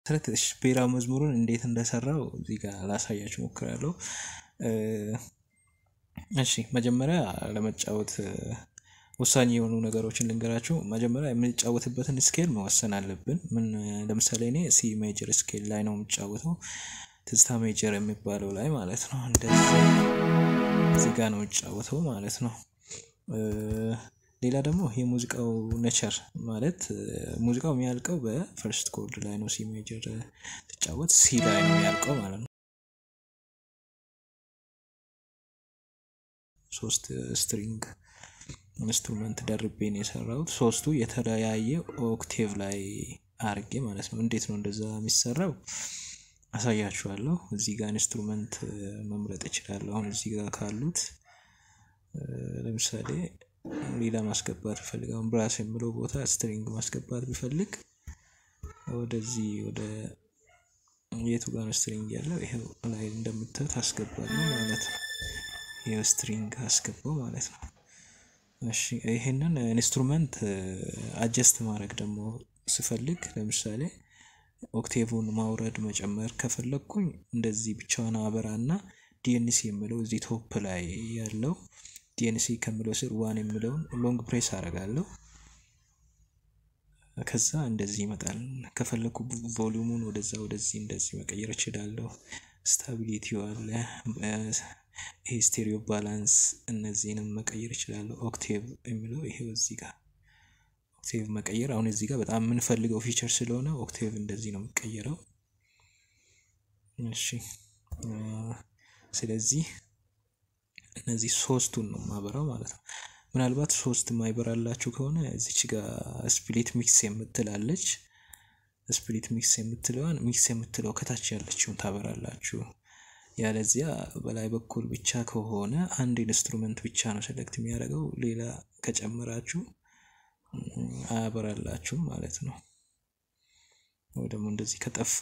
መሰረት ብሔራዊ መዝሙሩን እንዴት እንደሰራው እዚህ ጋር ላሳያችሁ ሞክራለሁ። እሺ መጀመሪያ ለመጫወት ወሳኝ የሆኑ ነገሮችን ልንገራችሁ። መጀመሪያ የምንጫወትበትን ስኬል መወሰን አለብን። ምን ለምሳሌ እኔ ሲ ሜጀር ስኬል ላይ ነው የምጫወተው፣ ትዝታ ሜጀር የሚባለው ላይ ማለት ነው። እንደዚህ እዚህ ጋር ነው የምጫወተው ማለት ነው። ሌላ ደግሞ የሙዚቃው ነቸር ማለት ሙዚቃው የሚያልቀው በፈርስት ኮርድ ላይ ነው። ሲ ሜጀር ትጫወት ሲ ላይ ነው የሚያልቀው ማለት ነው። ሶስት ስትሪንግ ኢንስትሩመንት ደርቤ ነው የሰራሁት። ሶስቱ የተለያየ ኦክቴቭ ላይ አርጌ ማለት ነው። እንዴት ነው እንደዛ የሚሰራው አሳያችኋለሁ። እዚህ ጋር ኢንስትሩመንት መምረጥ እችላለሁ። አሁን እዚህ ጋር ካሉት ለምሳሌ ሌላ ማስገባት ቢፈልግ አሁን ብራስ የምለው ቦታ ስትሪንግ ማስገባት ቢፈልግ ወደዚህ ወደ የቱ ጋር ነው ስትሪንግ ያለው? ይሄው ላይ እንደምታዩት አስገባለሁ ማለት ነው። ይሄው ስትሪንግ አስገባው ማለት ነው። እሺ ይሄንን ኢንስትሩመንት አጀስት ማድረግ ደግሞ ስፈልግ ለምሳሌ ኦክቴቭን ማውረድ መጨመር ከፈለግኩኝ እንደዚህ ብቻዋን አበራና ዲኤንሲ የምለው እዚህ ቶፕ ላይ ያለው ዲኤንሲ ከምለው ስር ዋን የምለውን ሎንግ ፕሬስ አደርጋለሁ። ከዛ እንደዚህ ይመጣል። ከፈለኩ ቮሊዩሙን ወደዛ ወደዚህ እንደዚህ መቀየር እችላለሁ። ስታቢሊቲው አለ፣ ይሄ ስቴሪዮ ባላንስ እነዚህንም መቀየር እችላለሁ። ኦክቴቭ የሚለው ይሄው እዚህ ጋር ኦክቴቭ መቀየር አሁን እዚህ ጋር በጣም የምንፈልገው ፊቸር ስለሆነ ኦክቴቭ እንደዚህ ነው የሚቀየረው። እሺ ስለዚህ እነዚህ ሶስቱን ነው ማበራው ማለት ነው። ምናልባት ሶስት ማይበራላችሁ ከሆነ እዚች ጋር ስፕሊት ሚክስ የምትላለች ስፕሊት ሚክስ የምትለዋን ሚክስ የምትለው ከታች ያለችውን ታበራላችሁ። ያለዚያ በላይ በኩል ብቻ ከሆነ አንድ ኢንስትሩመንት ብቻ ነው ሴሌክት የሚያደርገው። ሌላ ከጨመራችሁ አያበራላችሁም ማለት ነው። ወይ ደግሞ እንደዚህ ከጠፋ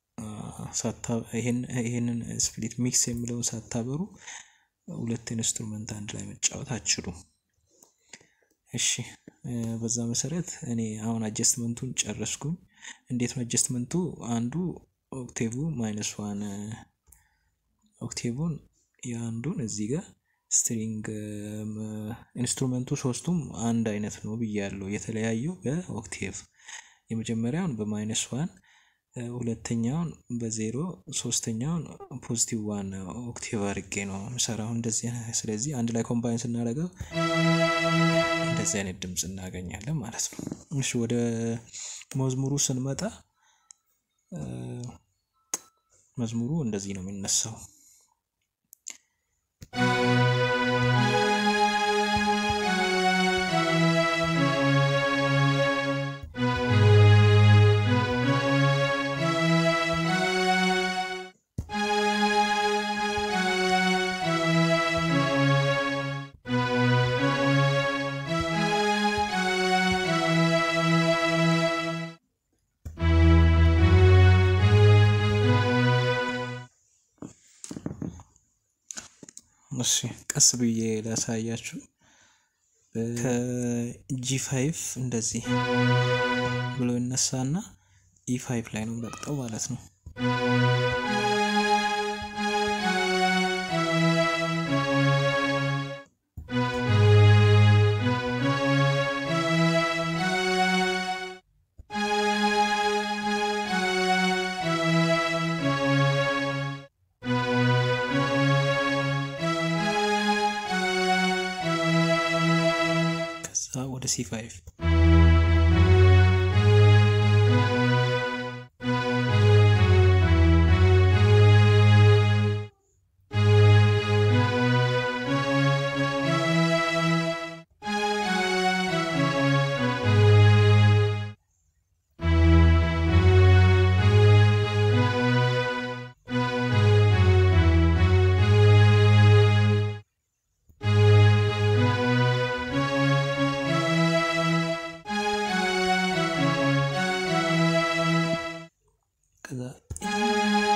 ይሄንን ስፕሊት ሚክስ የሚለውን ሳታበሩ ሁለት ኢንስትሩመንት አንድ ላይ መጫወት አትችሉም። እሺ በዛ መሰረት እኔ አሁን አጀስትመንቱን ጨረስኩኝ። እንዴት ነው አጀስትመንቱ? አንዱ ኦክቴቭ ማይነስ ዋን ኦክቴቭን የአንዱን እዚህ ጋር ስትሪንግ ኢንስትሩመንቱ ሶስቱም አንድ አይነት ነው ብያለሁ። የተለያየው በኦክቴቭ የመጀመሪያውን በማይነስ ዋን ሁለተኛውን በዜሮ ሶስተኛውን ፖዚቲቭ ዋን ኦክቴቭ አድርጌ ነው ምሰራው እንደዚህ። ስለዚህ አንድ ላይ ኮምባይን ስናደርገው እንደዚህ አይነት ድምፅ እናገኛለን ማለት ነው። እሺ ወደ መዝሙሩ ስንመጣ መዝሙሩ እንደዚህ ነው የሚነሳው። እሺ ቀስ ብዬ ላሳያችሁ። ከጂ ፋይቭ እንደዚህ ብሎ ይነሳና ኢ ፋይቭ ላይ ነው ለቅጠው ማለት ነው። ወደ ሲ ፋይቭ ከዛ